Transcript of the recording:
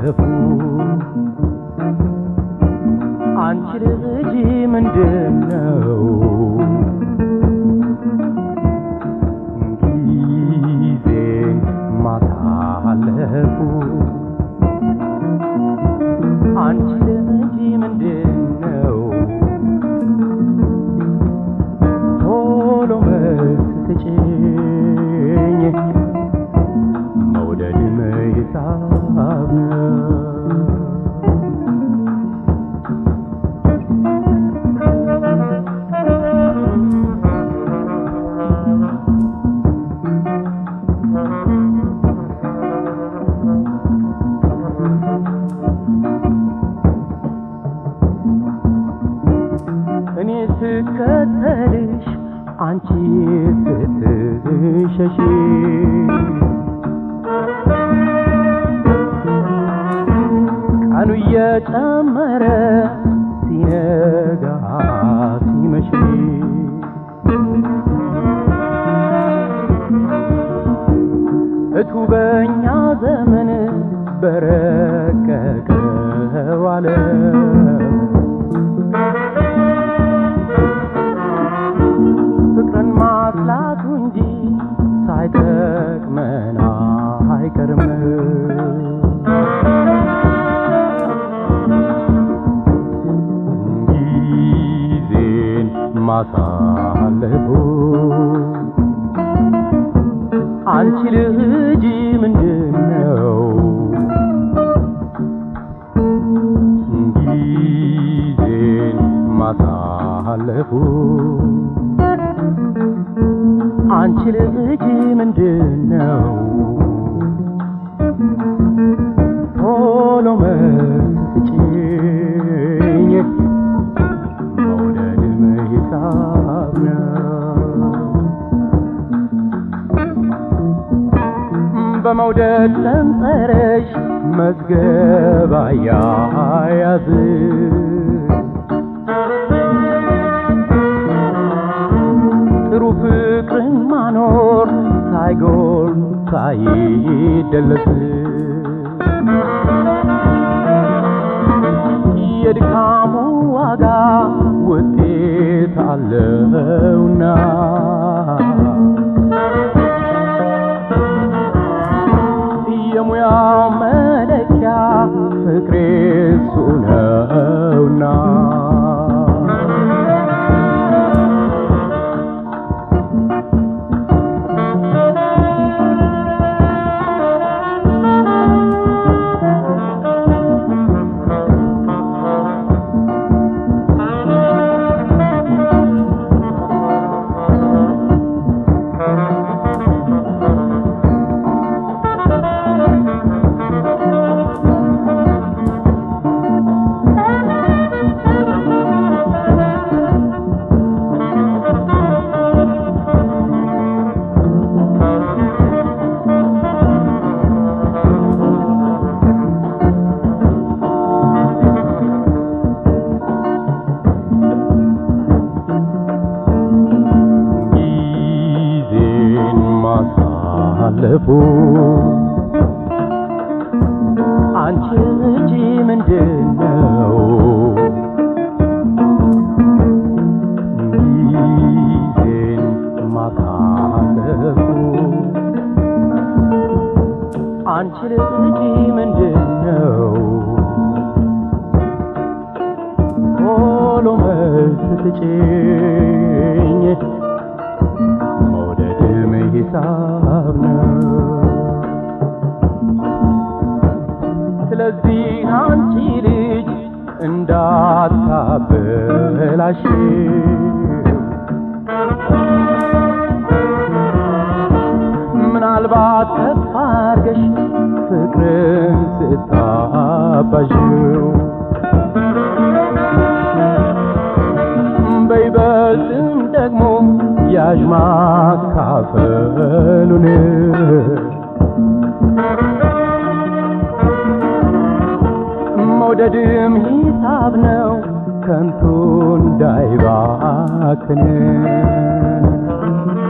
ማሳለፉ አንቺ ልጅ ምንድን ነው ጊዜ ማሳለፉ አንቺ ልጅ ምንድን ነው ቶሎ መልስ ስጪኝ መውደድ መይሳብ ነው እኔ ስከተልሽ አንቺ ስትሸሺ ቀኑ እየጨመረ ሲነጋ ሲመሽ እቱ በኛ ዘመን በረቀቀው ዓለም ፍቅርን ማስላቱ እንጂ ሳይጠቅመን አይቀርም። ጊዜን ማሳለፉ አንቺ ልጅ ምንድን ነው ጊዜን ማሳለፉ አንቺ ልጅ ምንድን ነው ቶሎ መልስ ስጪኝ መውደድም ሂሳብ ነው በመውደድ ሰንጠረዥ መዝገብ አያያዝ ጥሩ ፍቅርን ማኖር ሳይጎል ሳይደለስ የድካሙ ዋጋ ውጤት አለውና የሙያው መለኪያ ፍቅሬ እሱ ነውና ጊዜን ማሳለፉ አንቺ ልጅ ምንድን ነው ጊዜን ማሳለፉ አንቺ ልጅ ምንድን ነው ቶሎ መልስ ስጪኝ መውደድም ሂሳብ ነው ስለዚህ አንቺ ልጅ እንዳታበላሽ ምናልባት ተስፋ አርገሽ ፍቅርን ስታባዥው በይበልጥም ደግሞ ያዥ ማካፈሉን መውደድም ሂሳብ ነው ከንቱ እንዳይባክን